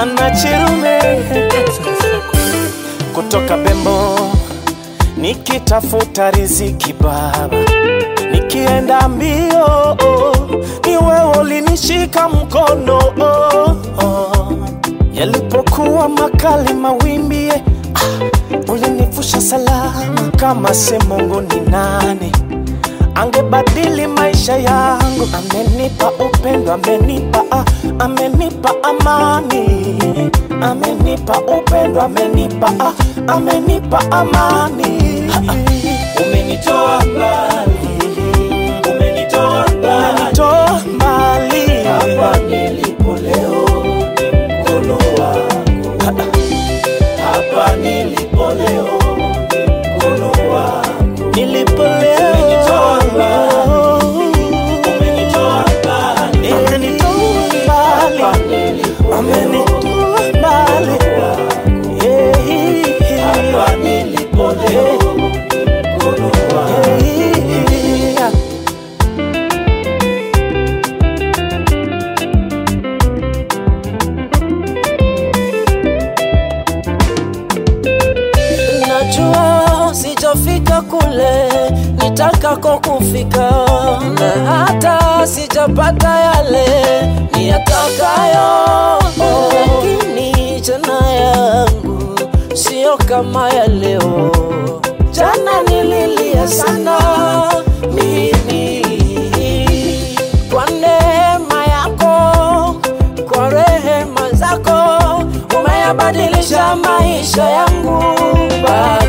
wanachirume kutoka Bembo nikitafuta riziki baba, nikienda mbio ni wewe ulinishika mkono oh, oh. Yalipokuwa makali mawimbi ah, ulinivusha salama. Kama si Mungu ni nani angebadili maisha yangu? Amenipa upendo, amenipa ah, amenipa amani, amenipa upendo, amenipa ah, amenipa amani. Umenitoa mbali, umenitoa mbali, Umenitoa mbali hapa nilipo leo ni mkono wako, hapa nilipo leo ni mkono wako. nilipo leo Umenitoa Umenitoa mbali, Umenitoa mbali hapa nilipo Umenitoa mbali Yeah. hapa nilipo leo ni mkono wako. Yeah. Najua sijafika kule nitakako kufika, na hata sijapata yale niyatakayo, lakini jana yangu sio kama ya leo. Jana nililia sana mimi kwa neema yako, kwa rehema zako umeyabadilisha maisha yangu Baba.